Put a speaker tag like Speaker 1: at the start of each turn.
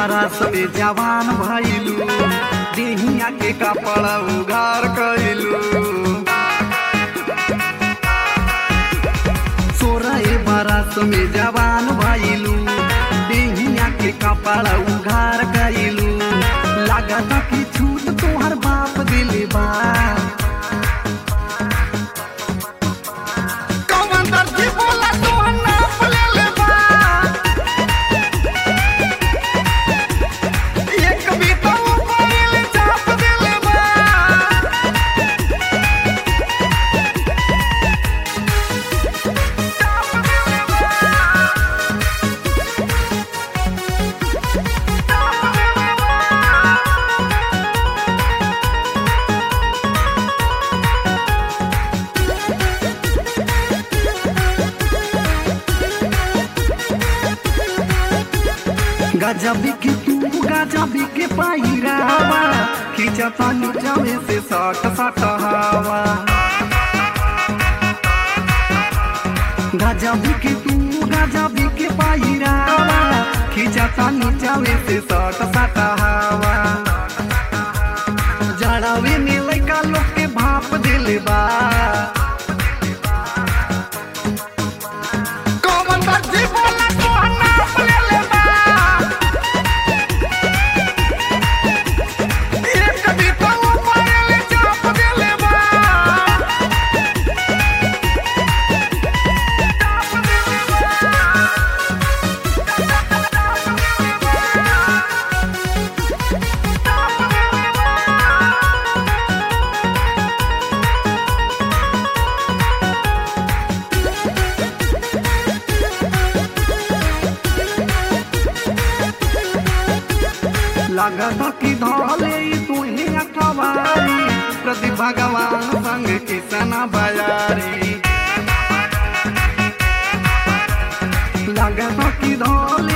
Speaker 1: बरस में जवान भइलू देहिया के कपड़ा उघार कइलू सोरह बरस में जवान भइलू देहिया के कपड़ा उघार कइलू लागत कि छूट तोहर बाप दिले बा कौन दर्जी बोला तोहर नाप लेले बा एक बीता मोबाइल चाप देले बा चाप देले बा चाप देले बा गजबी की तू गजबी के पायरावा खींचता नीचवे से सट सट हवा गजबी की तू गजबी के पायरावा खींचता नीचवे से सट सट हवा जड़ावे में लइका लोग के भाप दिले बा कौन दर्जी बोला तोहर नाप लेले बा एक बीता मोबाइल चाप देले बा चाप देले बा चाप देले बा चाप देले बा लागत कि धले तुहे अखबारी प्रति भगवान संग किसन बजारी लागत कि धले